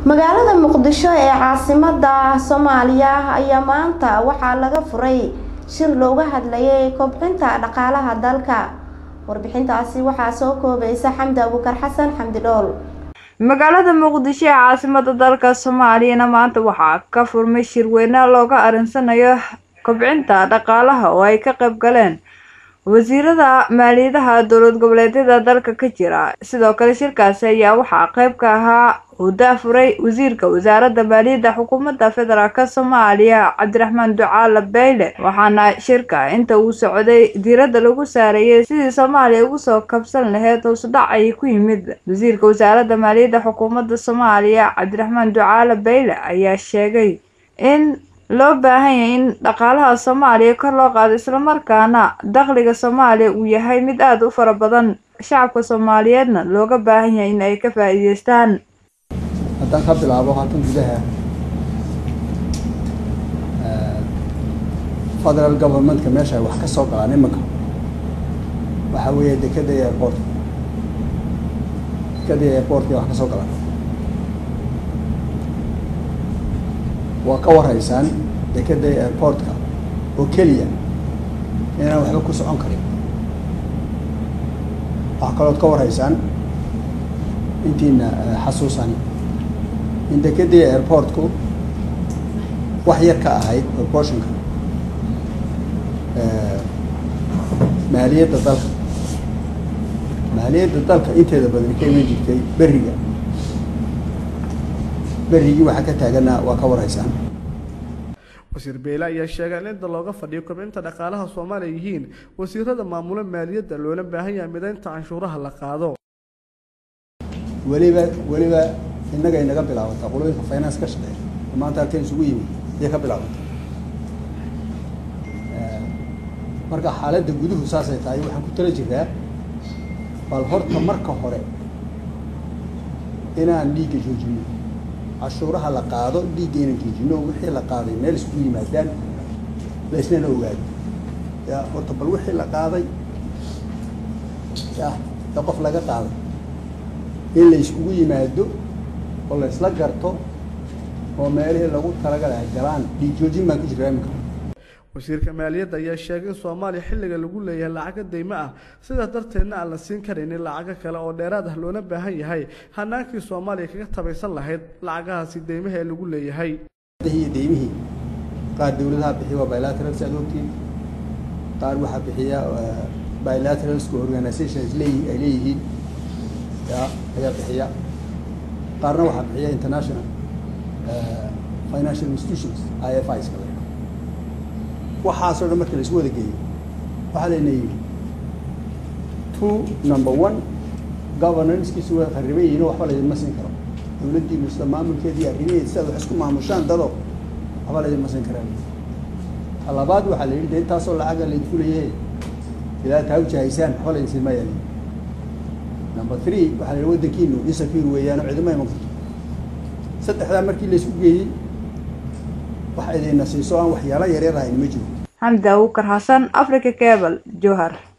magaalada muqdisho ee caasimada soomaaliya ayaa maanta waxaa laga furay shir looga hadlayay kobcinta dhaqaalaha dalka warbixintaasi waxaa soo koobaysa xamdi abuukar xasan xamdi dhool magaalada muqdisho ee caasimada dalka soomaaliyana maanta waxaa ka furmay shirweyne looga arinsanayo kobcinta dhaqaalaha oo ay ka qayb galeen wasiirada maaliyadaha dowlad goboleedyada dalka ka jira sidoo kale shirkaasi ayaa waxaa qayb ka ahaa uu daafuray wasiirka wasaaradda maaliyadda xukuumadda federaalk soomaaliya cabdiraxmaan ducaale beyle waxaana shirka inta uu socday diiradda lagu saareeyay sidii soomaaliya ugu soo kabsan laheyd hoosudhac ay ku yimid wasiirka wasaaradda maaliyadda xukuumadda soomaaliya cabdiraxmaan ducaale beyle ayaa sheegay in loo baahan yahay in dhaqaalaha soomaaliya kor loo qaado islamarkaana dakhliga soomaaliya uu yahay mid aada u fara badan shacabka soomaaliyeedna looga baahan yahay in ay ka faa-iideystaan haddaan ka bilaabo halkan gudaha federal governmentka meesha ay wax ka soo galaan imanka waxaa weeye dekeda iyo airportka dekeda iyo airportka wax ka soo galaan waa ka warhaysaan dekeda iyo airportka oo keliya inaan waxba ku socon karin waxaa kalood ka warhaysaan intiina xasuusani in dekeda iyo airportku wax yar ka ahayd proportionka maaliyadda dalka maaliyadda dalka inteeda badan ka iman jirtay beriga berigii waxaa ka taaganaa waa ka warhaysaan wasiir beyle ayaa sheegay in inta looga fadhiyo kobcinta dhaqaalaha soomaaliya yihiin wasiirada maamula maaliyadda loola baahan yahay midaynta canshuuraha la qaado weliba weliba innaga inaga bilaabata qolooyinka finance ka shaqeeya oo maanta halkan isugu yimid ayay ka bilaabata marka xaaladda guduhu saasay tahay waxaan ku tala jiraa bal horta marka hore inaan dhiigga joojino cashuuraha la qaado dhiigga inaan joojino wixii la qaaday meel iskugu yimaadaan la isnana ogaado ya horta bal wixii la qaaday ya ee qof laga qaaday in la iskugu yimaado oo la isla garto oo meelihii lagu talagalay ay galaan dhiig joojin baan ku jiraa iminka wasiirka maaliyadda ayaa sheegay in soomaaliya xilliga lagu leeyahay lacago deymo ah sidaas darteedna aan la siin karaynin lacago kale oo dheeraad ah loona baahan yahay hanaankii soomaaliya kaga tabaysan lahayd lacagahaasi deymaha ee lagu leeyahay iyo deymihii qaar dawladaha bixiya waa bilaterals aad ogtiin qaar waxaa bixiya bilateralska organizations leeyi ay leeyihiin ya ayaa bixiya qaarna waxaa bixiya international financial institutions i f is kale waxaasoo dhan markii la isku wada geeyo waxaa layna yidhi two number one governancekiisu waa khariban yihiin oo waxba laydinma siin karo dawladdiinu sida maamulkeedii arrimaheed sidaad wax isku maamushaan dado waxba laydinma siin karaan talabaad waxaa la yidhi de intaasoo lacaga laydinku leeyahay ilaa taa ujahaysaan waxba laydin siin maayaa number three waxaa la yidhi waddankiinu insecure weeyaan oo cidima iman karto saddexdaa markii la isku geeyey wax idinna siiso aan waxyaalo yaryar ahayn ma jiro xamdi abuukar xasan africa cable jowhar